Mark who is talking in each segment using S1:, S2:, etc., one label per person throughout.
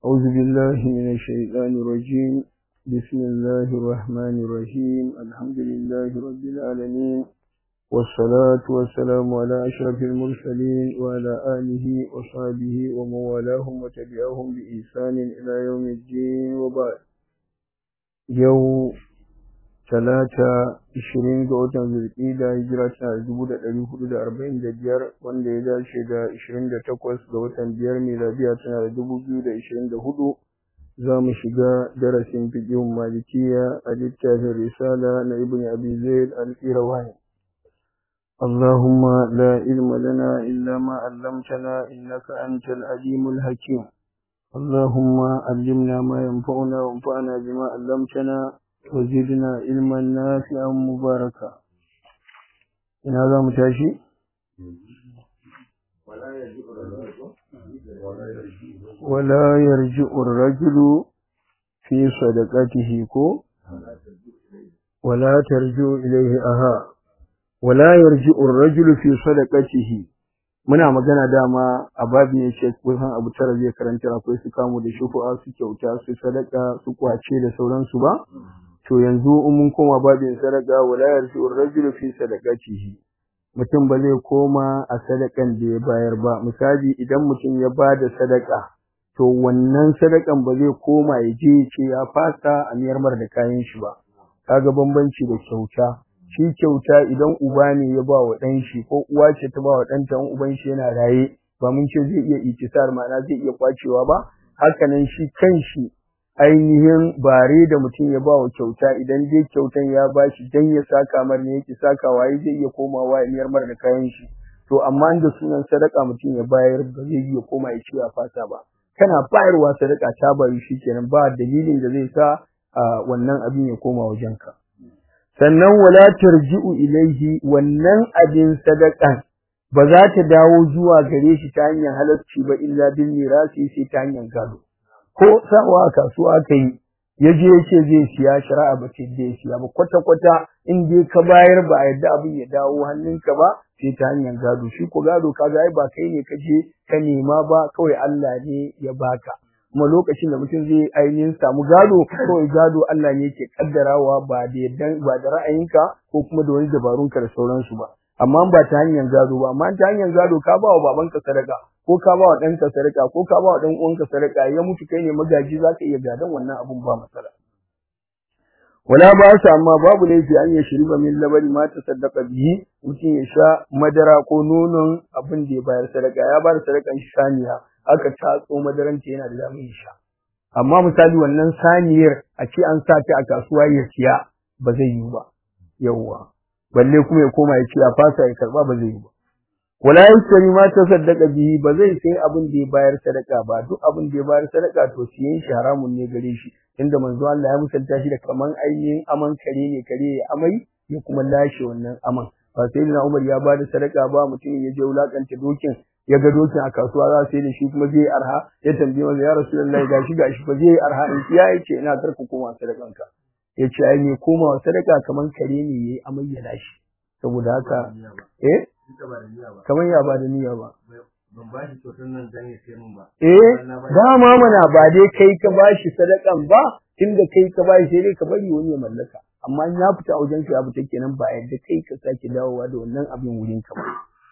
S1: أعوذ بالله من الشيطان الرجيم بسم الله الرحمن الرحيم الحمد لله رب العالمين والصلاة والسلام على أشرف المرسلين وعلى آله وصحبه ومن والاهم وتبعهم بإحسان إلى يوم الدين وبعد يوم talata ishirin ga watan zulƙida hijira tana da dubu da ɗari hudu da arba'in da biyar wanda ya dace da ishirin da takwas ga watan biyar miladiya tana da dubu biyu da ishirin da hudu za mu shiga darasin fiƙihun malikiya a littafin risala na ibn abi zaid al-qirawani اللهم لا علم لنا إلا ما علمتنا إنك أنت العليم الحكيم اللهم علمنا ما ينفعنا وانفعنا بما علمتنا وزدنا علما نافعا مباركا ina za mu tashi wala yarji'u ar-rajulu fi sadaqatihi ko wala tarji'u ilayhi aha wala yarji'u ar-rajulu fi sadaqatihi muna magana dama a babu ne ce kusan abu tara zai karanta akwai su kamu da shufu'a su kyauta su sadaka su kwace da sauransu ba to yanzu in mun koma babin sadaka wala yarji'u ar-rajulu fi sadaqatihi mutum ba zai koma a sadakan da ya bayar ba misali idan mutum ya ba da sadaka to wannan sadakan ba zai koma ya je ce ya fasa a miyar mar da kayan shi ba kaga bambanci da kyauta shi kyauta idan uba ne ya ba wa ɗan shi ko uwa ce ta ba wa ɗanta in uban shi yana raye ba mun ce zai iya itisar ma'ana zai iya kwacewa ba hakanan shi kan shi ainihin bare da mutum ya ba wa kyauta idan dai kyautan ya ba shi dan ya saka mar ne yake sakawa ya zai iya komawa ya miyar mar da kayan shi to amma da sunan sadaka mutum ya bayar ba zai iya koma ya ce ya fasa ba kana bayarwa sadaka ta bari kenan ba dalilin da zai sa wannan abin ya koma wajenka sannan wala tarji'u ilaihi wannan abin sadakan ba za ta dawo zuwa gare shi ta hanyar halarci ba illa bil mirasi sai ta hanyar gado ko sawa a kasuwa aka yi ya je ya ce zai siya shari'a ba ce zai siya ba kwata kwata in dai ka bayar ba a yadda abin ya dawo hannunka ba sai ta hanyar gado shi ko gado kaga ai ba kai ne ka je ka nema ba kawai Allah ne ya baka kuma lokacin da mutum zai ainihin samu gado kawai gado Allah ne yake kaddarawa ba da yaddan ba da ra'ayinka ko kuma da wani dabarunka da sauransu ba amma ba ta hanyar gado ba amma ta hanyar gado ka ba wa babanka sadaka ko ka ba wa ɗanka sadaka ko ka ba wa ɗan uwanka sadaka ya mutu kai ne magaji za ka iya gadon wannan abun ba matsala wala ba su amma babu laifi an ya shiriba min labari ma ta sadaka bihi mutum ya sha madara ko nonon abin da ya bayar sadaka ya bayar sadakan saniya aka tatso madaranta yana da damar sha amma misali wannan saniyar a ce an sa ta a kasuwa ya siya ba zai yi ba yawwa balle kuma ya koma ya ce a fasa ya karba ba zai yi ba wala yasri ma ta saddaka bihi ba zai sai abin da ya bayar sadaka ba duk abin da ya bayar sadaka to siyan shi haramun ne gare shi inda manzo Allah ya musanta shi da kaman ainihin aman kare ne kare ya amai ya kuma lashe wannan aman ba sai na Umar ya bada sadaka ba mutum ya je wulakanta dokin ya ga dokin a kasuwa za su yi da shi kuma zai arha ya tambaye masa ya rasulullahi gashi gashi ba zai arha in ya yace ina karku koma sadakanka ya ce ai me koma sadaka kaman kare ne yayi amai ya lashe saboda haka eh kaman ya ba da niyya ba
S2: ban ba shi kyautar nan dan ya sai mun ba
S1: eh dama mana ba dai kai ka bashi sadakan ba tunda kai ka bashi sai dai ka bari wani ya mallaka amma in ya fita wajen ka ya fita kenan ba yadda kai ka sake dawowa da wannan abin wurin ka ba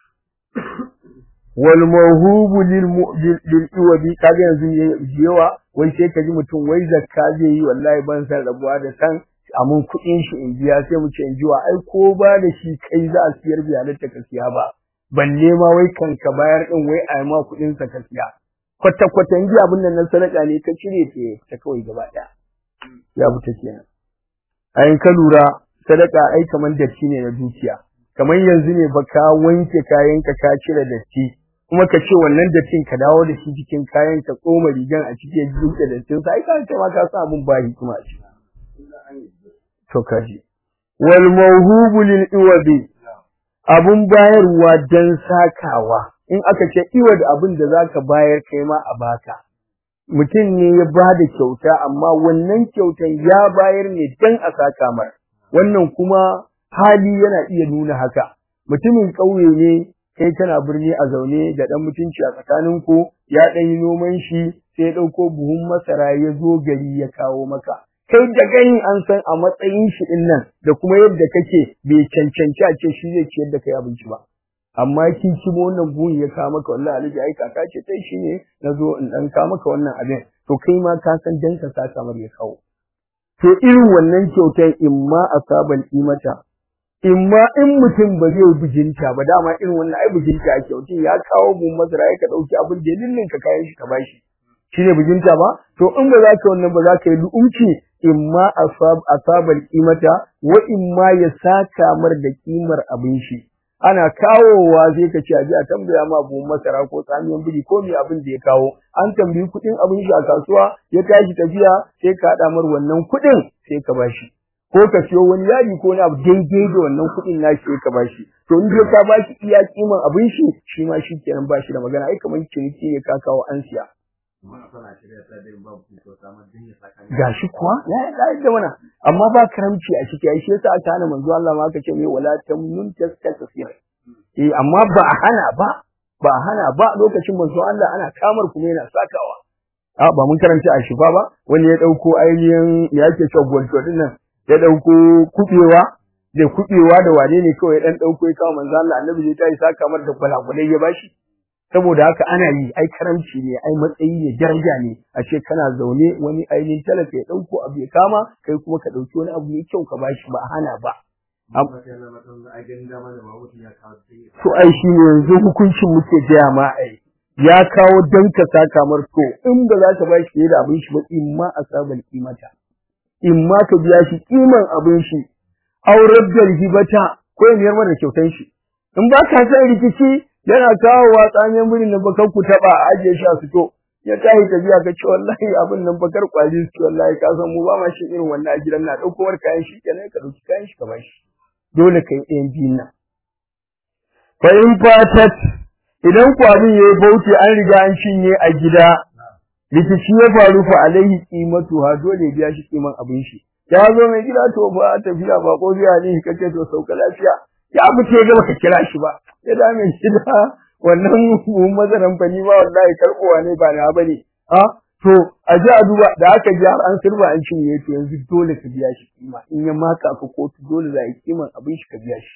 S1: wal mawhubu lil lil iwabi kaga yanzu yawa wai sai ka ji mutum wai zakka zai yi wallahi ban san rabuwa da san amun kuɗin shi in biya sai mu ce in jiwa ai ko ba da shi kai za a siyar biya da ka siya ba balle ma wai kan ka bayar din wai a ma kuɗin sa ka siya kwata kwata in ji abin nan na sadaka ne ka cire ta ta kawai gaba ɗaya ya fita kenan ayin ka lura sadaka ai kaman datti ne na dukiya kamar yanzu ne ba ka wanke kayanka ka cire datti kuma ka ce wannan dattin ka dawo da shi cikin kayan ka tsoma rigan a cikin duka dattin sa ai ka ce ma ka sa abun ba hikima a ciki to kaji wal mawhubu lil iwabi abun bayarwa dan sakawa in aka ce iwad abin da zaka bayar kai ma a baka mutum ne ya bada kyauta amma wannan kyautan ya bayar ne dan a saka mar wannan kuma hali yana iya nuna haka mutumin ƙauye ne kai kana birni a zaune da dan mutunci a tsakaninku ya dan yi noman shi sai sai ya ɗauko buhun masara ya zo gari ya kawo maka kai da gani an san a matsayin shi din nan da kuma yadda kake bai cancanci a ce shi zai ciyar da kai abinci ba amma kin ci wannan buhun ya kawo maka wallahi alhaji ai kaka ce kai shi ne na zo in dan kawo maka wannan abin to kai ma ka san dan ka sa kamar ya kawo to irin wannan kyautar imma asabal imata imma in mutum ba zai bijinta ba dama irin wannan ai bijinta ake mutum ya kawo mu masara ya ka dauki abin da lillin ka kayan shi ka bashi shine bijinta ba to in ba za ka wannan ba za ka yi lu'umci imma asab asabal qimata wa imma ya saka mar da kimar abin shi ana kawowa sai ka ce aje a tambaya ma buhun masara ko tsamiyan biri ko me abin da ya kawo an tambayi kuɗin abin shi a kasuwa ya tashi tafiya sai ka haɗa mar wannan kuɗin sai ka bashi ko ka siyo wani yadi ko wani abu daidai da wannan kuɗin nashi sai ka bashi to in dai ka bashi iya kiman abin shi shi ma shi kenan bashi da magana ai kamar ciniki ne ka kawo an siya gashi kuwa ya yi da mana amma ba karamci a ciki ai shi yasa aka hana manzo Allah ma aka ce mai wala tamnun tastasir eh amma ba a hana ba ba a hana ba lokacin manzo Allah ana kamar kuma yana sakawa a ba mun karanta a shifa ba wani ya dauko ainihin ya yake cewa gwanto din nan ya dauko kubewa da kubewa da wane ne kawai dan dauko ya kawo manzo Allah annabi zai tayi saka mar da gwalagwalai ya bashi saboda haka ana yi ai karamci ne ai matsayi ne daraja ne a ce kana zaune wani ainihin talaka ya dauko abu ya kama kai kuma ka dauki wani abu mai kyau ka bashi ba hana ba to ai shi ne yanzu hukuncin muke gaya ma ai ya kawo dan ka saka mar to in ba za ka bashi fiye da abin shi ba in ma asabal kimata in ma ka biya shi kiman abin shi aurar da hibata ko ya miyar da kyautan shi in ba ka san rikici yana kawo wa tsanyen birin nan bakar ku taba a ajiye shi a fito ya tashi tafiya ka ce wallahi abin nan bakar kwali su wallahi ka san mu ba ma shi irin wannan a gidan na dauko war kayan shi kenan ka dauki kayan shi ka bashi dole kai ɗayan biyun nan fa in fatat idan kwabin yayi bauti an riga an cinye a gida rikici ya faru fa alaihi qimatu ha dole ya biya shi kiman abin shi ya zo mai gida to ba tafiya ba ko biya ne kace to sauka lafiya ya fice ga baka kira shi ba ya dame shi da wannan mazaran fani ma wallahi karbowa ne ba na bane ha to a ji a duba da aka ji har an sirba an cinye to yanzu dole ka biya shi kima in ya maka ka kotu dole za a yi kiman abin shi ka biya shi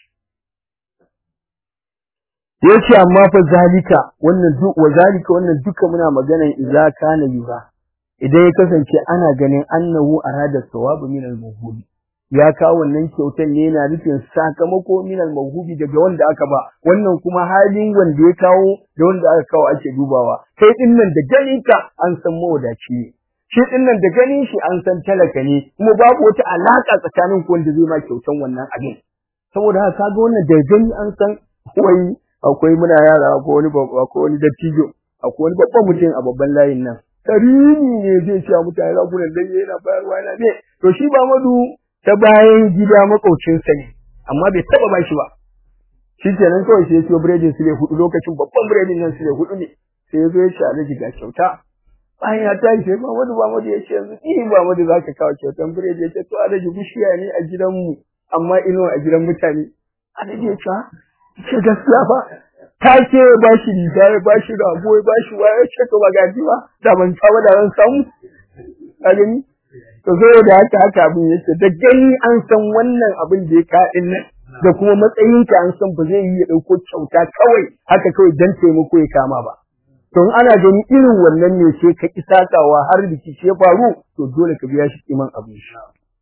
S1: yace amma fa zalika wannan duk wa zalika wannan duka muna maganan idza kana yura idan ya kasance ana ganin annahu arada sawabu min al-muhudi ya kawo wannan kyautan ne yana nufin sakamako min al-mawhubi daga wanda aka ba wannan kuma halin wanda ya kawo da wanda aka kawo ake dubawa kai din nan da ganin ka an san mawadaci ne shi din nan da ganin shi an san talaka ne kuma babu wata alaka tsakanin ku wanda zai ma kyautan wannan abin saboda haka kaga wannan da gani an san wai akwai muna yara akwai wani akwai wani dattijo akwai wani babban mutum a babban layin nan tarini ne zai ce mutane za ku dan yana bayarwa yana ne to shi ba madu ta bayan gida makaucinsa ne amma bai taba bashi ba shi kenan kawai sai ya siyo biredin su ne hudu lokacin babban biredin nan su ne hudu ne sai ya zo ya ce alaji ga kyauta bayan ya tashi sai Muhammadu Muhammadu ya ce yanzu ni Muhammadu za ka kawo kyautan biredi ya ce to alaji bishiya ne a gidanmu amma ino a gidan mutane alaji ya ce ce gaskiya fa ta ce ba shi riga ya ba shi rago ya ba shi waya ce to ba gaji ba da ban saba da ran samu ka gani to da haka haka abin yake da gani an san wannan abin da ya kaɗin nan da kuma matsayinka an san ba zai yi ya ɗauko kyauta kawai haka kawai dan taimako ya kama ba to in ana gani irin wannan ne sai ka ki sakawa har rikici ya faru to dole ka biya shi kiman abin shi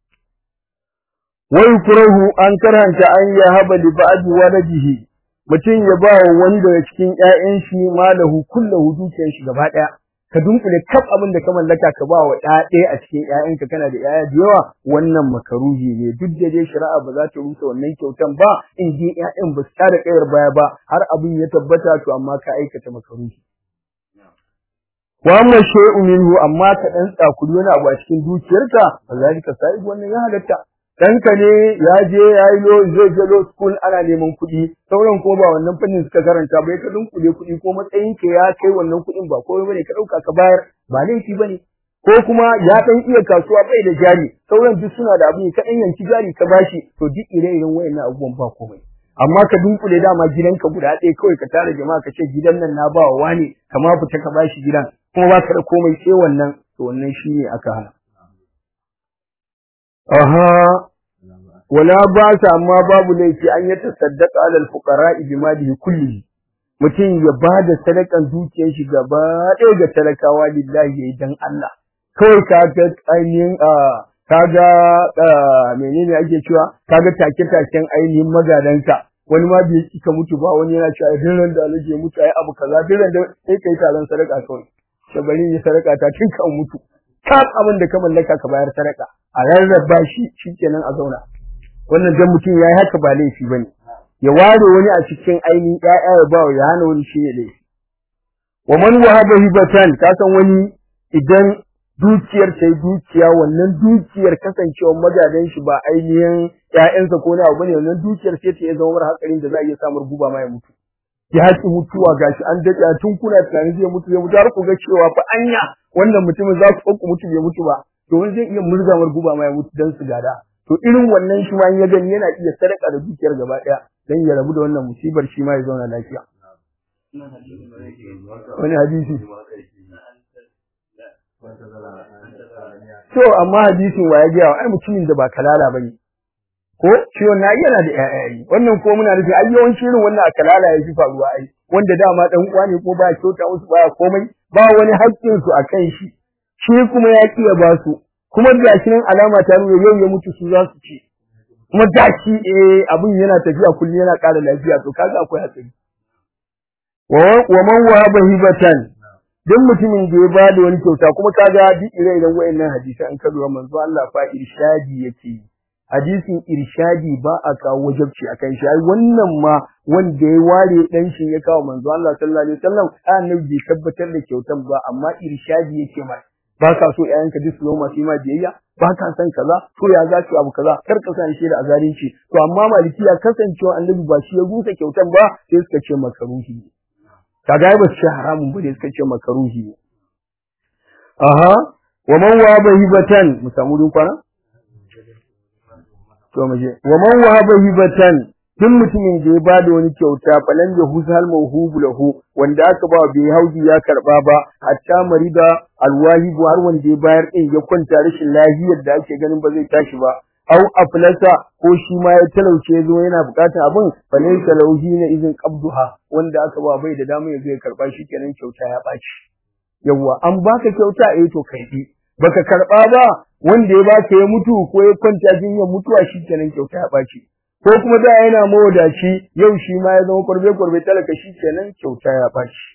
S1: wai kurahu an karanta an ya haba li ba'd waladihi mutum ya ba wa wani daga cikin ƴaƴan shi malahu kullahu dukiyar shi gaba ɗaya ka dunkule kaf abin da ka mallaka ka ba wa ɗaya a cikin ƴaƴanka kana da ƴaƴa da yawa wannan makaruhi ne duk da dai shari'a ba za ta rusa wannan kyautan ba in dai ƴaƴan ba su tada kayar baya ba har abin ya tabbata to amma ka aikata makaruhi wa amma shay'u minhu amma ka dan tsakuri wani abu a cikin dukiyarka ba za ka sai wannan ya halatta ɗanka ne ya je ya yi lo zai je lo school ana neman kuɗi sauran ko ba wannan fannin suka karanta ba ka dunkule kuɗi ko matsayin ka ya kai wannan kuɗin ba komai bane ka ɗauka ka bayar ba laifi bane ko kuma ya ɗan iya kasuwa bai da jari sauran duk suna da abin ka ɗan yanki jari ka bashi to duk ire-iren wayannan abubuwan ba komai amma ka dunkule dama gidanka guda ɗaya kawai ka tara jama'a ka ce gidan nan na ba wa wani kama fita ka bashi gidan kuma ba ka da komai sai wannan to wannan shine aka hana aha wala ba sa amma babu laifi an yi tasaddaqa alal fuqara bi malihi kullihi mutum ya ba da sadakan dukiyar shi gaba ɗaya ga talakawa lillahi yayi dan Allah kawai ka ga ainihin ka ga menene ake cewa ka ga take taken ainihin magadanka wani ma bai kika mutu ba wani yana cewa idan ran da alaje mutu ai abu kaza duk ran da sai kai taron sadaka kawai shabarin yi sadaka ta tun kan mutu ka abin da ka mallaka ka bayar sadaka a rarraba shi shikenan a zauna wannan dan mutum yayi haka ba laifi bane ya ware wani a cikin ainihin ƴaƴa ya ba ya hana wani shi ne laifi wa man wahaba hibatan ka san wani idan dukiyar ta yi dukiya wannan dukiyar kasancewar magadan shi ba ainihin ƴaƴansa ko na abu bane wannan dukiyar sai ta zama mara hakarin da za a iya samun guba ma ya mutu ya haƙi mutuwa gashi an daɗe tun kuna tunanin zai mutu zai mutu har ku ga cewa fa anya wannan mutumin za ku ku mutu bai mutu ba to wani zai iya murgamar guba ma ya mutu dan su gada to irin wannan shi ma ya gani yana iya sadaka da dukiyar gaba ɗaya dan ya rabu da wannan musibar shi ma ya zauna lafiya wani hadisi to amma hadisin wa ya ga ai mutumin da ba kalala bane ko ciwon na yana da ƴaƴaye wannan ko muna nufi ai yawanci irin wannan akalala ya fi faruwa ai wanda dama dan uwa ne ko ba kyauta musu baya komai ba wani haƙƙin su akan shi shi kuma ya kiya ba su kuma ga shi nan alama ta nuna yau ya mutu su za su ci kuma ga shi eh abin yana tafiya kullum yana ƙara lafiya to kaga akwai hatsari wa man wahaba hibatan duk mutumin da ya ba da wani kyauta kuma kaga duk ire-iren wayannan hadisi an kaduwa manzo Allah fa irshadi yake yi hadisin irshadi ba a kawo wajabci akan shi ai wannan ma wanda ya ware dan shi ya kawo manzo Allah sallallahu alaihi wasallam annabi bai tabbatar da kyautan ba amma irshadi yake mai ba ka so ƴaƴanka duk su zama masu ma biyayya ba ka san kaza to ya za su abu kaza kar ka san shi da azarinci to amma malikiya kasancewa annabi ba shi ya rusa kyautan ba sai suka ce makaruhi kaga ba su ce haramun ba ne suka ce makaruhi aha wa man wa bahibatan mu samu dun kwana to mu je wa man wahaba hibatan duk mutumin da ya bada wani kyauta falan ya husal mawhubu lahu wanda aka ba bai hauji ya karba ba hatta marida alwahibu har wanda ya bayar din ya kwanta rashin lafiyar da ake ganin ba zai tashi ba au aflasa ko shi ma ya talauce zo yana bukatar abin falai talauhi na izin qabduha wanda aka ba bai da dama ya zo ya karba shi kenan kyauta ya baci yawa an baka kyauta eh to kai baka karba ba wanda ya baka ya mutu ko ya kwanta jinyar mutuwa shikenan kyauta ya baci ko kuma da yana mawadaci yau shi ma ya zama kurbe kurbe talaka shikenan kyauta ya baci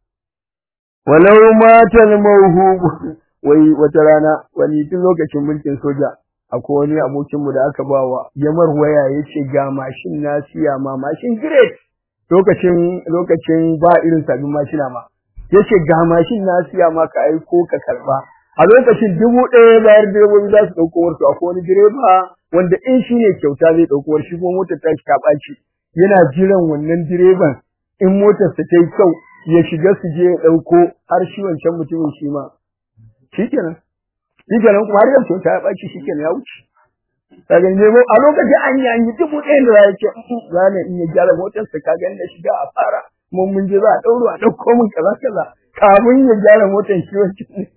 S1: walau matal mawhub wai wata rana wani tun lokacin mulkin soja akwai wani abokin mu da aka bawa yamar waya yace ga mashin na siya ma mashin great lokacin lokacin ba irin sabbin mashina ma yace ga mashin na siya ma ka aiko ka karba a lokacin dubu ɗaya bayar direbobi za su ɗauko warsu akwai wani direba wanda in shi ne kyauta zai ɗauko war shi kuma motar ta ta ɓaci yana jiran wannan direban in motar sa ta yi kyau ya shiga su je ya ɗauko har shi wancan mutumin shi ma shi kenan shi kenan kuma har yau kyauta ya ɓaci shi kenan ya wuce kaga ne a lokacin an yi an yi dubu ɗaya da ya ce za ne in ya gyara motar sa ka gani da shiga a fara mun mun je za a ɗauro a ɗauko min kaza kaza kamun ya gyara motar shi wancan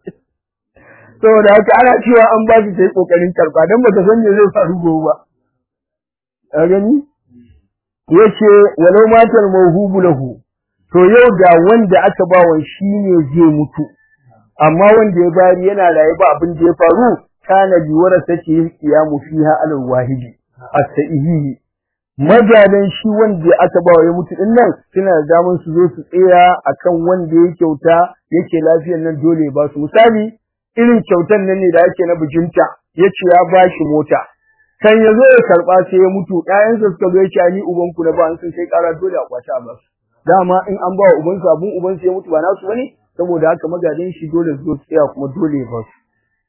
S1: saboda haka ana cewa an ba su sai kokarin karba dan ba ta san me zai faru gobe ba ka gani yace walau matal mawhubu lahu to yau da wanda aka ba wa shine zai mutu amma wanda ya bari yana raye ba abin da ya faru kana bi warasati qiyamu fiha alal wahidi as-sahihi magadan shi wanda aka ba wa ya mutu din nan suna da damar su zo su tsaya akan wanda ya kyauta yake lafiyar nan dole ba su misali irin kyautan nan ne da yake na bijinta yace ya bashi mota kan yazo ya karba sai ya mutu ƴaƴansa suka zo yace ni uban ku na ba an sun kai ƙara dole a kwace a basu dama in an ba wa uban sa abun uban sa ya mutu ba nasu bane saboda haka magadin shi dole su zo tsaya kuma dole ba su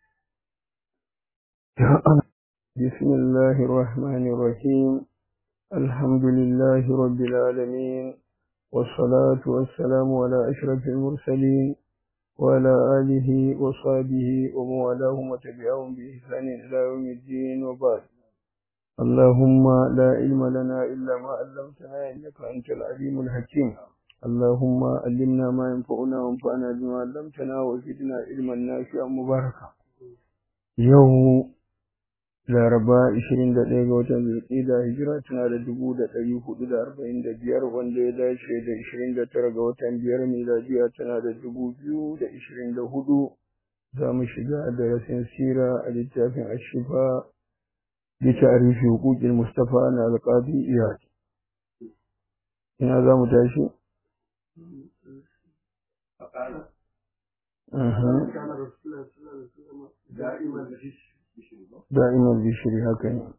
S1: bismillahir rahmanir rahim alhamdulillahi rabbil alamin والصلاة والسلام على أشرف المرسلين وعلى آله وصحبه ومن والاهم وتبعهم بإحسان إلى يوم الدين وبعد اللهم لا علم لنا إلا ما علمتنا إنك أنت العليم الحكيم اللهم علمنا ما ينفعنا وانفعنا بما علمتنا وزدنا علما نافعا مباركا يوم Laraba 21 ga watan Zulqa'da hijira tana da 1445 wanda ya dace da 29 ga watan biyar miladiya tana da 2024 za mu shiga darasin sira a littafin Ashifa bi ta'rifi huquqil Mustafa na alqadi Iyad ina za mu tashi da'iman bishiri haka ne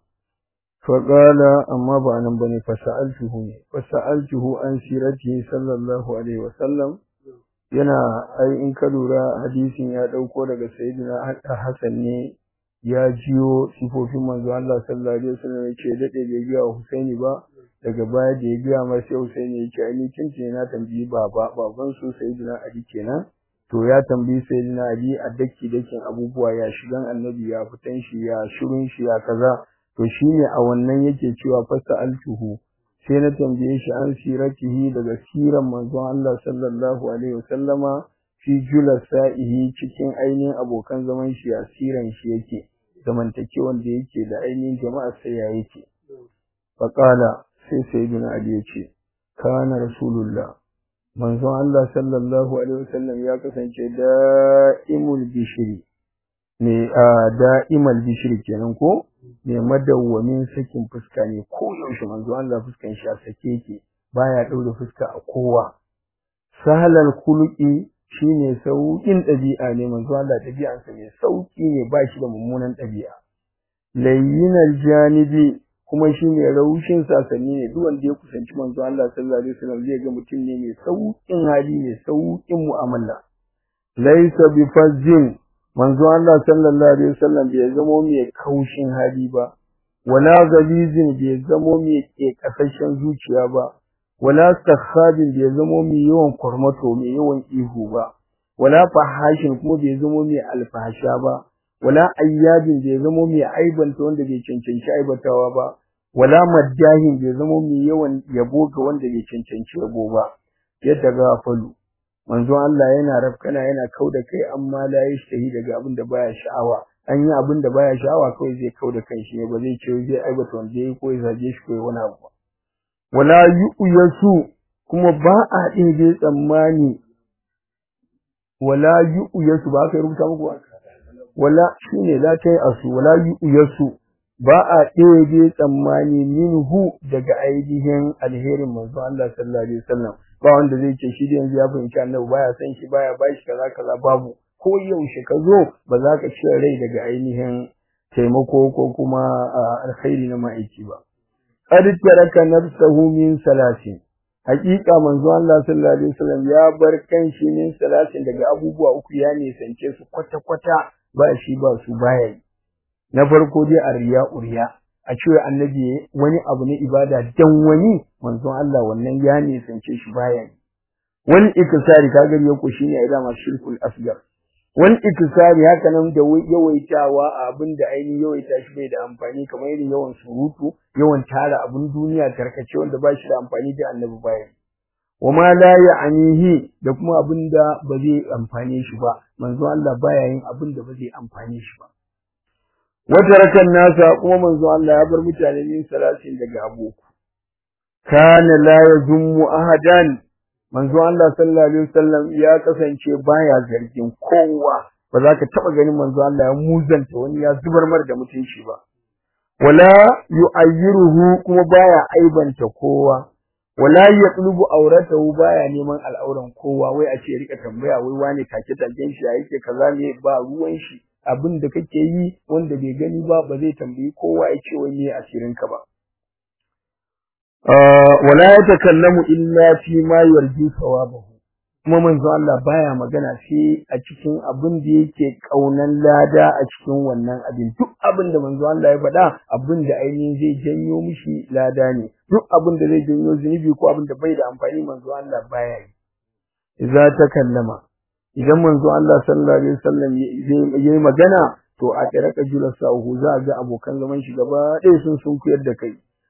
S1: faƙala amma ba nan bane fasa'altuhu ne fasa'altuhu an sirati sallallahu alaihi wasallam yana ai in ka lura hadisin ya ɗauko daga sayyidina Hassan ne ya jiyo sifofin manzo Allah sallallahu alaihi wasallam ya ce dade bai biya wa Husaini ba daga baya da ya biya masa sai Husaini ya ce ai kin na tambayi baba baban su sayyidina Ali kenan to ya tambayi sayyidina Ali a daki dakin abubuwa ya shigan annabi ya fitan shi ya shirin shi ya kaza to shine a wannan yake cewa fasa altuhu sai na tambaye shi an siratihi daga siran manzon Allah sallallahu alaihi wasallama fi julasa'ihi cikin ainihin abokan zaman shi a siran shi yake zamantakewan da yake da ainihin jama'a sai ya yake faqala sai sayyidina Ali ya ce kana rasulullah manzon Allah sallallahu alaihi wasallam ya kasance da'imul bishri ne a da'imal bishri kenan ko ne madawwamin sakin fuska ne ko yaushe manzon Allah fuskan shi a sake yake baya daure fuska a kowa sahalal khuluqi shine saukin ɗabi'a ne manzon Allah ɗabi'ansa mai sauki ne ba shi da mummunan ɗabi'a layyinal janibi kuma shi ne raushin sasanni ne duk wanda ya kusanci manzo Allah sallallahu alaihi wasallam zai ga mutum ne mai saukin hali ne saukin mu'amala laysa bi fazzin manzo Allah sallallahu alaihi wasallam bai zamo mai kaushin hali ba wala galizin bai zamo mai kekasashen zuciya ba wala sakhabin bai zamo mai yawan kurmato mai yawan ihu ba wala fahashin kuma bai zamo mai alfahasha ba wala ayyabin bai zamo mai aibanta wanda bai cancanci aibatawa ba wala maddahin bai zamo mai yawan yabo ga wanda bai cancanci yabo ba yadda ga falu manzo Allah yana rafkana yana kauda kai amma la yashtahi daga abin da baya sha'awa an yi abin da baya sha'awa kawai zai kauda kai shi ne ba zai ce zai aibata wanda yayi ko ya zage shi ko wani abu wala yu'yasu kuma ba a ɗebe tsammani wala yu'yasu ba ka rubuta muku ba wala shine la tai asu wala yu'yasu ba a ɗebe tsammani minhu daga ainihin alherin manzo Allah sallallahu alaihi wasallam ba wanda zai ce shi yanzu ya fahimci annabi baya san shi baya ba shi kaza kaza babu ko yaushe ka zo ba za ka cire rai daga ainihin taimako ko kuma alkhairi na ma'aiki ba qad taraka nafsahu min salasin hakika manzo Allah sallallahu alaihi wasallam ya bar kanshi min salasin daga abubuwa uku ya nisance su kwata kwata ba shi ba su baya yi na farko dai a riya uriya a cewa annabi wani abu na ibada dan wani manzon Allah wannan ya nisance shi baya yi wani ikisari kaga ya ko shine a dama shirkul asgar wani ikisari haka nan da yawaitawa a abin da ainihin yawaita shi bai da amfani kamar irin yawan surutu yawan tara abin duniya tarkace wanda ba shi da amfani da annabi baya yi wama la ya'nihi da kuma abin da ba zai amfane shi ba manzo Allah baya yin abin da ba zai amfane shi ba wata rakan nasa kuma manzo Allah ya bar mutane min salasin daga aboku kana la yazummu ahadan manzo Allah sallallahu alaihi wasallam ya kasance baya zargin kowa ba za ka taba ganin manzo Allah ya muzanta wani ya zubar mar da mutunci ba wala yu'ayyiruhu kuma baya aibanta kowa wala yatlubu auratahu baya neman al'auran kowa wai a ce rika tambaya wai wane take taken shi yake kaza ne ba ruwan shi abin da kake yi wanda bai gani ba ba zai tambayi kowa ya ce wai me asirin ka ba wala yatakallamu illa fi ma yarju sawabahu kuma manzo Allah baya magana sai a cikin abin da yake kaunan lada a cikin wannan abin duk abin da manzo Allah ya faɗa abin da ainihin zai janyo mishi lada ne duk abin da zai janyo zunubi ko abin da bai da amfani manzo Allah baya yi idza takallama idan manzo Allah sallallahu alaihi wasallam yayi magana to a taraka julasahu za ga abokan zaman shi gaba ɗaya sun sun kuyar da kai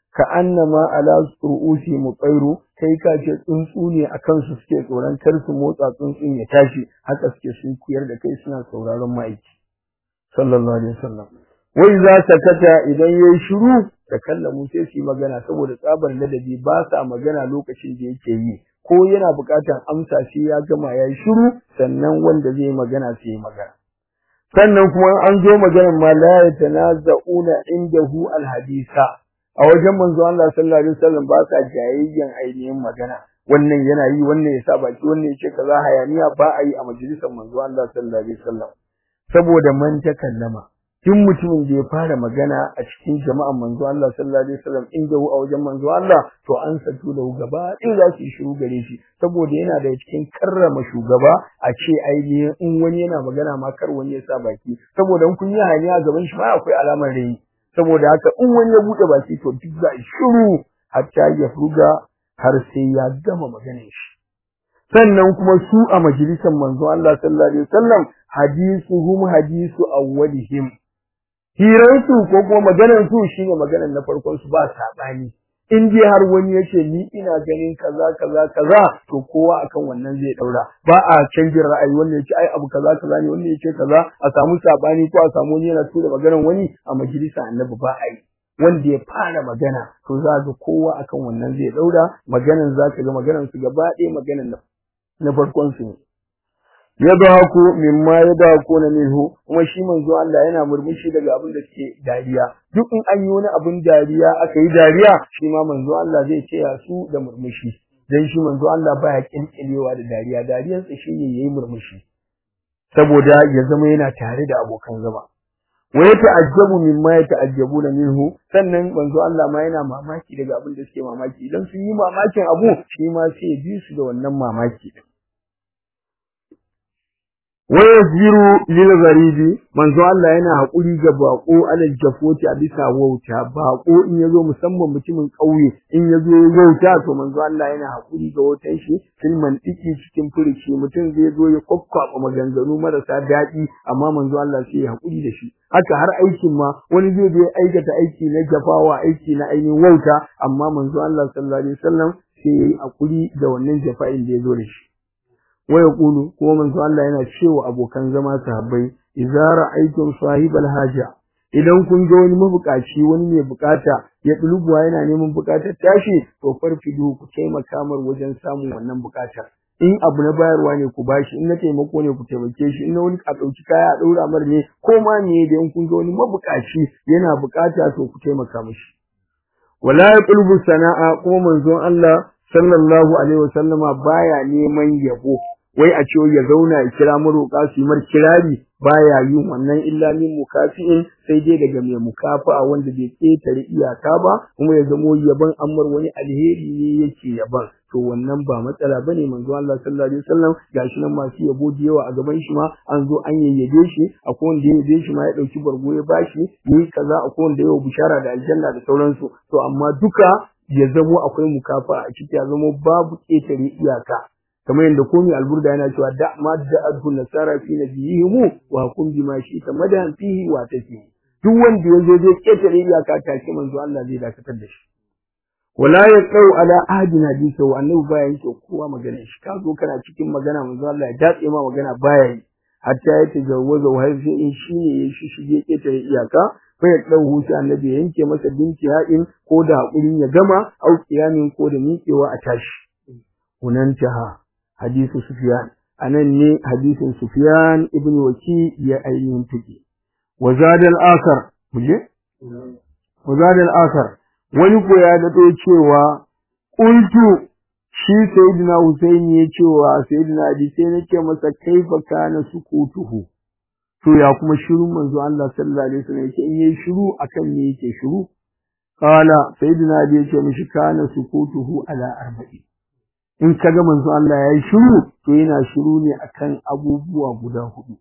S1: ka annama ala ru'usi mutsairu kai ka ce tsuntsu ne a kansu suke tsoron kar su motsa tsuntsun ya tashi haka suke sun kuyar da kai suna sauraron ma'aiki sallallahu alaihi wasallam wai za ta kata idan yayi shiru da kallamu sai su yi magana saboda tsabar ladabi ba sa magana lokacin da yake yi ko yana buƙatar amsa shi ya gama yayi shiru sannan wanda zai magana sai yi magana sannan kuma an zo maganar ma la yatanaza'una indahu alhadisa a wajen manzo Allah sallallahu alaihi wasallam ba sa jayayyan ainihin magana wannan yana yi wannan ya sa baki wannan ya ce kaza hayaniya ba a yi a majalisar manzo Allah sallallahu alaihi wasallam saboda man takallama duk mutumin da ya fara magana a cikin jama'an manzo Allah sallallahu alaihi wasallam inda a wajen manzo Allah to an satu da gaba in za su yi shiru gare shi saboda yana da cikin karrama shugaba a ce ainihin in wani yana magana ma kar wani ya sa baki saboda in kun yi hanya gaban shi ma akwai alamar rai saboda haka in wani ya bude baki to duk za a shiru hatta ya fuga har sai ya gama maganar shi sannan kuma su a majalisar manzo Allah sallallahu alaihi wasallam hadisuhum hadisu awwalihim hiransu ko kuma maganar su shine maganar na farkon su ba sabani in dai har wani yace ni ina ganin kaza kaza kaza to kowa akan wannan zai daura ba a canjin ra'ayi wanda yace ai abu kaza kaza ne wanda yace kaza a samu sabani ko a samu wani yana tura maganar wani a majalisa annabi ba a yi wanda ya fara magana to za ga kowa akan wannan zai daura maganar za ka ga maganar su gaba ɗaya maganar na farkon su ne yadhaku mimma yadhaku na minhu kuma shi manzo Allah yana murmushi daga abin da suke dariya duk in an yi wani abin dariya aka yi dariya shi ma manzo Allah zai ce ya su da murmushi dan shi manzo Allah baya kinkilewa da dariya dariyar sa shine yayi murmushi saboda ya zama yana tare da abokan zama wa yata'ajjabu mimma yata'ajjabuna minhu sannan manzo Allah ma yana mamaki daga abin da suke mamaki idan sun yi mamakin abu shi ma sai ya bi su da wannan mamaki wayazziru lil gharibi manzo Allah yana hakuri ga bako alal jafoti a bisa wauta bako in yazo musamman mutumin kauye in yazo wauta to manzo Allah yana hakuri ga wautan shi filman diki cikin furici mutum zai zo ya kokkwaba maganganu marasa daɗi amma manzo Allah sai ya hakuri da shi haka har aikin ma wani zai je aikata aiki na jafawa aiki na ainihin wauta amma manzo Allah sallallahu alaihi wasallam sai yayi hakuri da wannan jafa'in da ya zo da shi waya kulu kuma manzo Allah yana cewa abokan zama sahabbai idza ra'aytum sahibal haja idan kun ga wani mabukaci wani mai bukata ya dulubuwa yana neman bukatar tashi to farfidu ku taimaka mar wajen samun wannan bukatar in abu na bayarwa ne ku bashi in na taimako ne ku taimake shi in na wani a dauki kaya a daura mar ne ko ma ne da in kun ga wani mabukaci yana bukata to ku taimaka mishi wala yaqlubu sana'a kuma manzon Allah sallallahu alaihi wasallama baya neman yabo wai a ce ya zauna ya kira maroƙa su yi mar kirari baya yin wannan illa min mukafi'in sai dai daga mai mukafa'a wanda bai ketare iyaka ba kuma ya zamo yaban ammar wani alheri ne yake yaban to wannan ba matsala bane manzo Allah sallallahu alaihi wasallam gashi nan masu yabo da yawa a gaban shi ma an zo an yayyabe shi akwai wanda ya yabe shi ma ya dauki bargo ya bashi yi kaza akwai wanda ya bishara da aljanna da sauransu to amma duka ya zamo akwai mukafa a ciki ya zamo babu ketare iyaka kamar yadda komai alburda yana cewa da ma da adhu nasara fi nabiyihim wa hukum bima shi ta madan fihi wa tafi duk wanda yazo zai ketare iyaka take manzo Allah zai dakatar da shi wala yaqau ala ahadin hadisa wa annabi baya yake kowa magana shi ka zo kana cikin magana manzo Allah ya datse ma magana baya yi hatta ya tajawwaza wa sai in shine ya shi shige ketare iyaka bai dau hushi annabi ya yanke masa binci haɗin ko da hakurin ya gama au kiyamin ko da miƙewa a tashi hunantaha hadisu Sufyan anan ne hadisin Sufyan ibn Waki ya ainihin take wa zadal akhar muje wa zadal akhar wani ko ya dado cewa qultu shi sayyidina Husaini ya cewa sayyidina Ali sai nake masa kaifa kana sukutuhu to ya kuma shiru manzo Allah sallallahu alaihi wasallam yake in yayi shiru akan me yake shiru qala sayyidina Ali yake mishi kana sukutuhu ala arba'in in ka ga manzo Allah ya yi shiru to yana shiru ne akan abubuwa guda hudu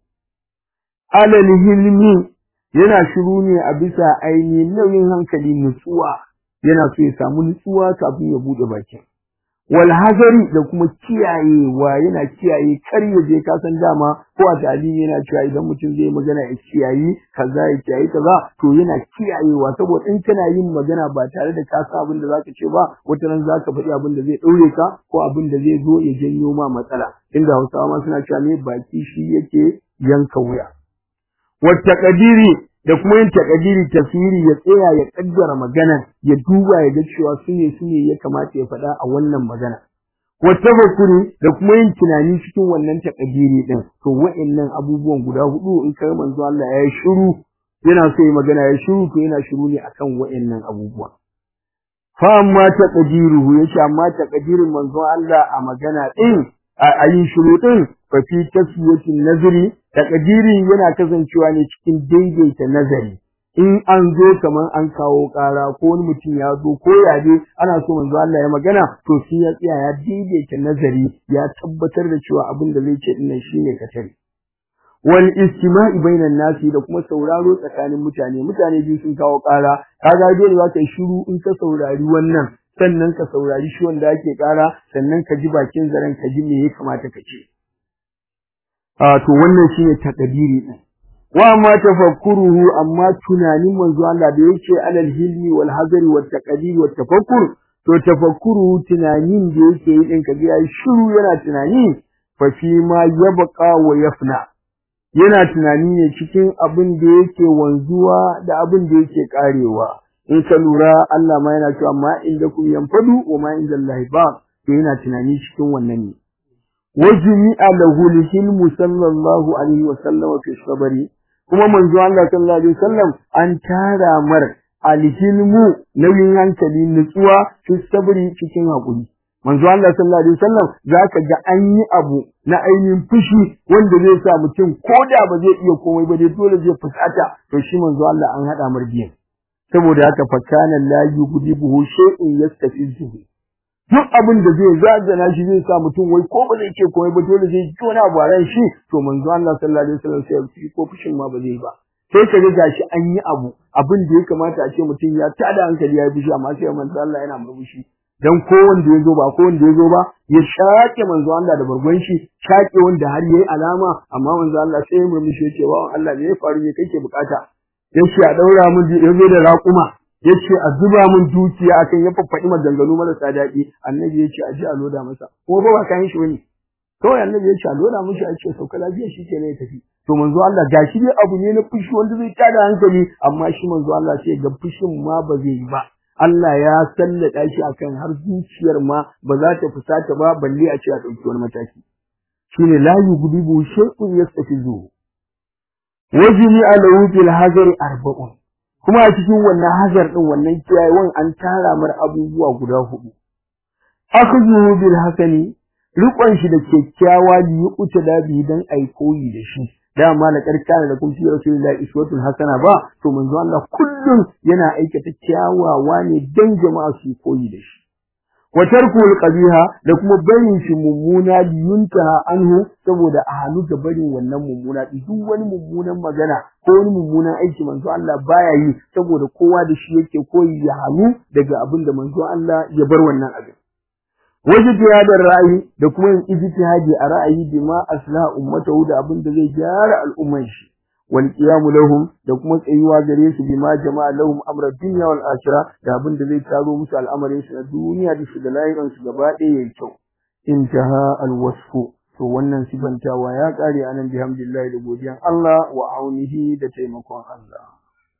S1: alal hilmi yana shiru ne a bisa ainihin nauyin hankali nutsuwa yana so ya samu nutsuwa kafin ya bude bakin wal hazari da kuma kiyayewa yana kiyaye kar ya je ka san dama ko a talimi yana cewa idan mutum zai magana ya kiyayi kaza ya kiyayi kaza to yana kiyayewa saboda in kana yin magana ba tare da ka san abin da zaka ce ba wata ran zaka faɗi abin da zai ɗaure ka ko abin da zai zo ya janyo ma matsala inda Hausawa ma suna cewa me baki shi yake yanka wuya wata kadiri da kuma yin takadiri tafsiri ya tsaya ya kaddara magana ya duba ya ga cewa su ne su ne ya kamata ya faɗa a wannan magana wa tafakkuri da kuma yin tunani cikin wannan takadiri din to wa'annan abubuwan guda hudu in kai manzo Allah ya yi shiru yana so yi magana ya shiru to yana shiru ne akan wa'annan abubuwa fa amma taqdiruhu yace amma taqdirin manzo Allah a magana din a yin shiru din fa fi taswiyatin nazari takadirin yana kasancewa ne cikin daidaita nazari in an zo kaman an kawo ƙara ko wani mutum ya zo ko ya dai ana so manzo Allah ya magana to shi ya tsaya ya daidaita nazari ya tabbatar da cewa abin da zai ce din shine katari wal istima'i bainan nasi da kuma sauraro tsakanin mutane mutane biyu sun kawo ƙara kaga dole za ka yi shiru in ka saurari wannan sannan ka saurari shi wanda ake ƙara sannan ka ji bakin zaren ka ji me ya kamata ka ce to wannan shine takadiri din wa amma tafakkuruhu amma tunanin manzo Allah da yake alal hilmi wal hazari wat taqdir wat tafakkur to tafakkuruhu tunanin da yake yi din kaga yayi shiru yana tunani fa fi ma yabqa wa yafna yana tunani ne cikin abin da yake wanzuwa da abin da yake karewa in ka lura Allah ma yana cewa ma inda kum yanfadu wa ma inda Allah ba to yana tunani cikin wannan ne وجمع له الحلم صلى الله عليه وسلم في الصبر kuma manzo Allah sallallahu alaihi wasallam an tara mar alhilmu nauyin hankali nutsuwa fi sabri cikin hakuri manzo Allah sallallahu alaihi wasallam zaka ga an yi abu na ainihin fushi wanda zai sa mutum koda ba zai iya komai ba dai dole zai fusata to shi manzo Allah an hada mar biyan saboda haka fakana la yughdibuhu shay'un yastafizuhu duk abin da zai zagana shi zai sa mutum wai ko ba zai ce komai ba dole zai ji wani abu a ran shi to manzo Allah sallallahu alaihi wasallam sai ya ko fushin ma ba zai ba sai ka ga gashi an yi abu abin da ya kamata a ce mutum ya tada hankali ya yi fushi amma sai manzo Allah yana murmushi dan ko wanda ya zo ba ko wanda ya zo ba ya shaƙe manzo Allah da bargon shi shaƙe wanda har yayi alama amma manzo Allah sai ya murmushi ya ce wa Allah me ya faru ne kake bukata yace a daura mun ya zo da raƙuma yace a zuba mun dukiya akan ya faffaɗi maganganu marasa daɗi annabi yace a ji a loda masa ko ba ba kan shi wani kawai annabi yace a loda mishi a ce sauka lafiya shi ke ne ya tafi to manzo Allah gashi dai abu ne na fushi wanda zai tada hankali amma shi manzo Allah sai ga fushin ma ba zai yi ba Allah ya sallada shi akan har zuciyar ma ba za ta fusata ba balle a ce a ɗauki wani mataki shine la yughdibu shay'un yastafizu wajini alahu fil hazari arba'un kuma a cikin wannan hazar din wannan kiyayewan an tara mar abubuwa guda hudu akhdhu bil hasani riƙon shi da kyakkyawa li yuqta da bi dan ai koyi da shi dama la karkana da kun fi rasulullahi iswatul hasana ba to manzo Allah kullum yana aikata kyawawa ne dan jama'a su koyi da shi wa tarkul qabiha da kuma barin shi mummuna liyuntaha anhu saboda a halu da barin wannan mummuna duk wani mummunan magana ko wani mummunan aiki manzo Allah baya yi saboda kowa da shi yake koyi ya halu daga abin da manzo Allah ya bar wannan abin wajtihadar ra'ayi da kuma yin ijtihadi a ra'ayi bima asla ummatahu da abin da zai gyara al'umman shi wal qiyam lahum da kuma tsayuwa gare su bima jama'a lahum amra dunya wal akhirah da abin da zai taro musu al'amarin su na duniya da su da lahirin su gaba ɗaya yayin kyau intaha al wasfu to wannan sifantawa ya kare anan bihamdillahi da godiyan Allah wa aunihi da taimakon Allah